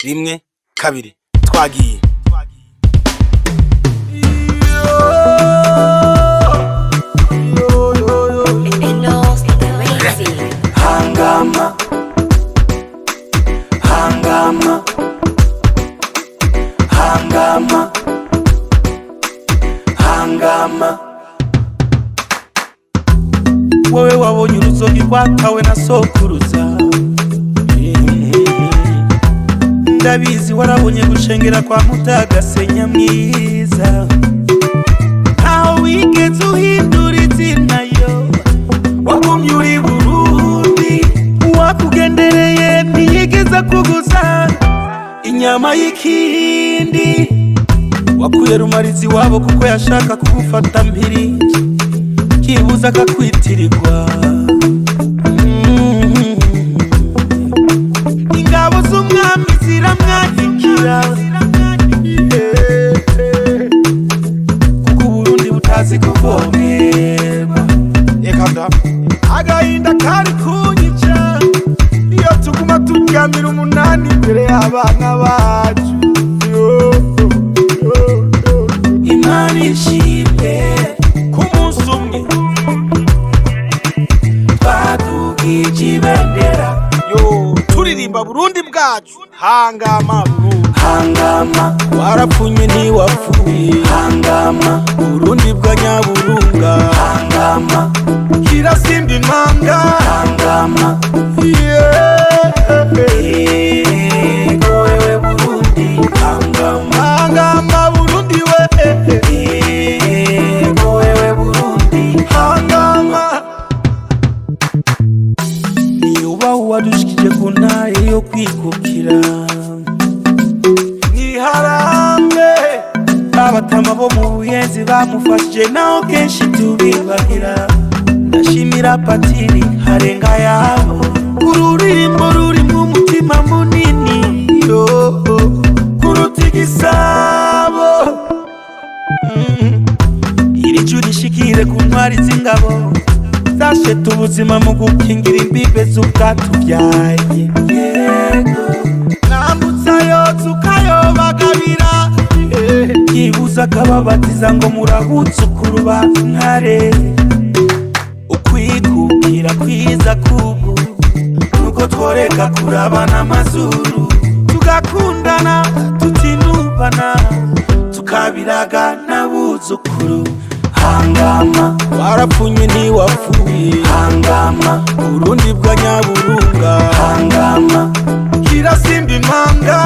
rimwe kabiri twagiye Enos Crazy. hangama hangama hangama hangama wowe wabonye uruzogi rwatawe na sokuruza ndabizi warabonye gushengera kwa mutagasenya mwiza ntaho wigeze uhindura izina yo wagumye uri burundi uwakugendereye ntiyigeze kuguza inyama y'ikindi wakuye rumarizi wabo kuko yashaka kugufata mpiri kibuza akakwitirirwa Mm. ingabo z'umwami ziramwandikira Yeah. kuko uburundi butazi kuvomerwa reka da agahinda kari kunyica iyo tuguma turyamira umunani imbere y'abana bacu Yo, yo, yo. imana ishimwe ku munsi umwe twadugije ibendera yo turirimba burundi bwacu hangama burundi hangama warapfunye ntiwapfuye hangama burundi bwa nyaburunga hangama kirasimba impanga hangama yego wewe burundi hangama hangama burundi we yego wewe burundi hangama niyubaha uwadushikije ku ntare yo kwikukira niharambe abatama bo mu buyenzi bamufashije naho kenshi tubibagira ndashimira patiri harenga yabo ururirimbo rurimwo umutima munini yo kuruta igisabo Mm. iri juru rishikire ku ntwari z'ingabo zasheta ubuzima mu gukingira imbibe z'ubwatubyaye yego mwambutsayo tukayobagabira yibuza akababatiza ngo murabuzukuru ba ntare ukwikukira kwiza kubu nuko tworeka kurabana amazuru tugakundana tutinubana tukabiraga n'abuzukuru hangama warapfunye ntiwapfuye hangama urundi bwa nyaburunga hangama kirasimba impanga